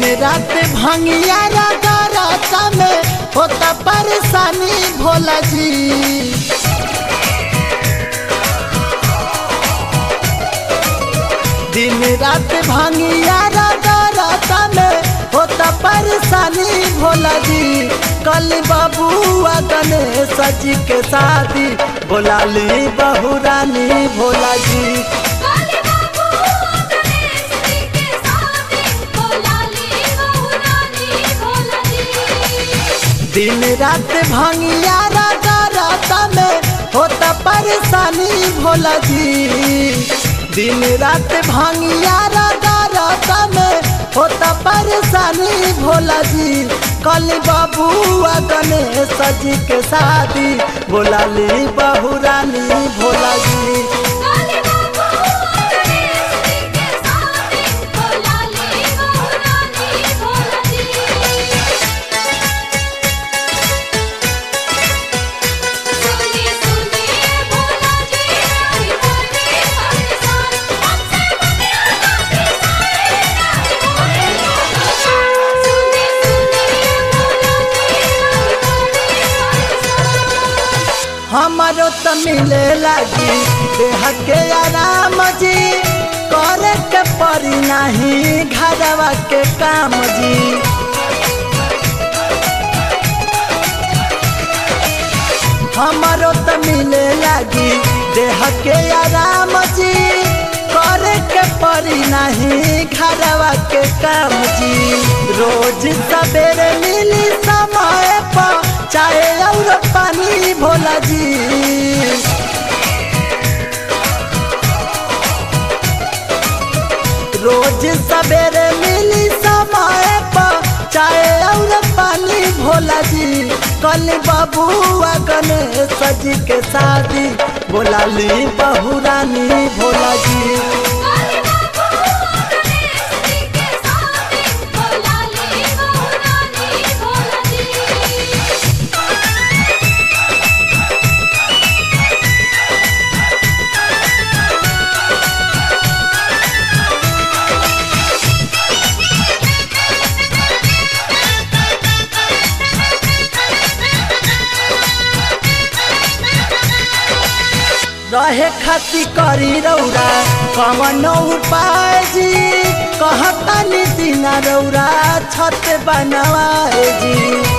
दिन रात भंगिया रागा राता में होता परेशानी भोला जी दिन रात भंगिया रागा राता में होता परेशानी भोला जी कल बबुआ गणेश जी के शादी बोला ली बहू रानी भोला जी काली बाबू गणेश जी के साथे भोला ली बहू रानी भोला जी दिन रात भंगिया रागा राता में होता परेशानी भोला जी दिन रात भंगिया रागा राता में होता परेशानी भोला जी कल बबुआ गणेश जी के शादी बोला ली बहू रानी भोला जी काली बाबू गणेश जी के साथे भोला ली बहू रानी भोला जी सुनिए सुनिए भोला जी हरि बोले हरि सार हमसे दुनिया का सारे नहीं बोले सुनिए सुनिए भोला जी हरि बोले हरि सार हमारो त मिले लगी देह के आराम जी करे के पड़ी नहीं घरवा के काम जी हमारो त मिले लगी देह के आराम जी करे के पड़ी नहीं घरवा के काम जी रोज सवेरे मिली समय पर चाहे और पानी भोला जी रोज सवेरे मिली समय पर चाहे और पानी भोला जी कल बबुआ गणेश जी के शादी बोला ली बहू रानी भोला जी काली बाबू गणेश जी के साथे भोला ली बहू रानी भोला जी रहे खाती करी रौरा कवन उपाय जी कहता दिन रौरा छत बनवाए जी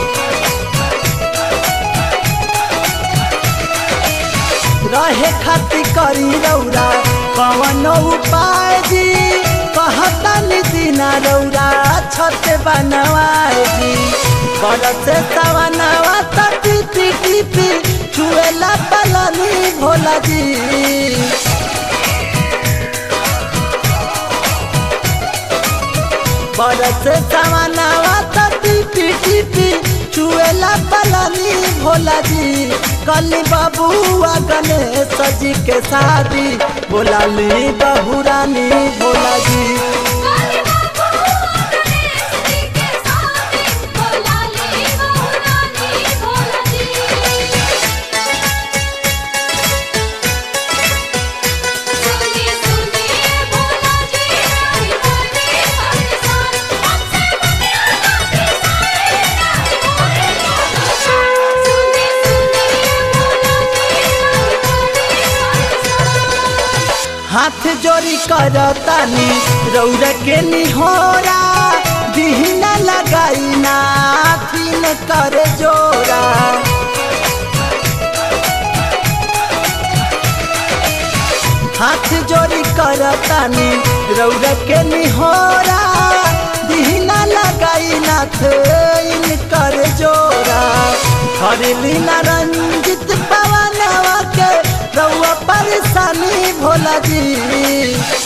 रहे खाती करी रौरा कवन उपाय जी कहता दिन रौरा छत बनवाए जी बरस सवनवा तटी टिपी पी चुएला पलनी भोला जी बरस सवनवा तटी टिपी पी चुएला पलनी भोला जी कल बबुआ गणेश जी के शादी बोला ली बहू रानी भोला जी काली बाबू गणेश जी के साथे भोला ली बहू रानी भोला जी सुनिए सुनिए भोला जी हरि बोले हरि सार हमसे दुनिया का सारे नहीं बोले सुनिए सुनिए भोला जी हरि बोले हरि सार हाथ जोड़ी करतानी रौर के निहोरा दिहना लगाई ना फिन कर जोरा हाथ जोड़ी करतानी रौर के निहोरा दिहना लगाई ना फिन कर जोरा हरली ना रंजित पवनवा के रउआ परेशानी भोला जी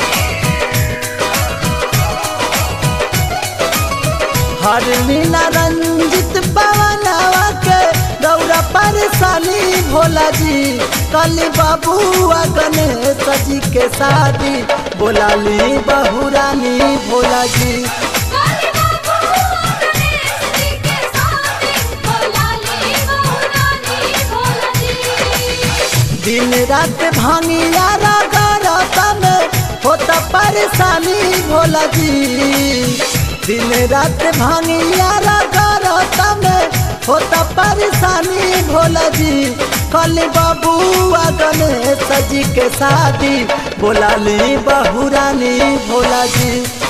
हर लीला रंजित पवनवा के रउआ परेशानी भोला जी कल बबुआ गणेश जी के शादी बोला ली बहू रानी भोला जी काली बाबू गणेश जी के साथे भोला ली बहू रानी भोला जी दिन रात भांगिया रागा राता में होता परेशानी भोला जी दिन रात भांगिया रगरता में होता परेशानी भोला जी कल बबुआ गणेश जी के शादी बोला ली बहुरानी भोला जी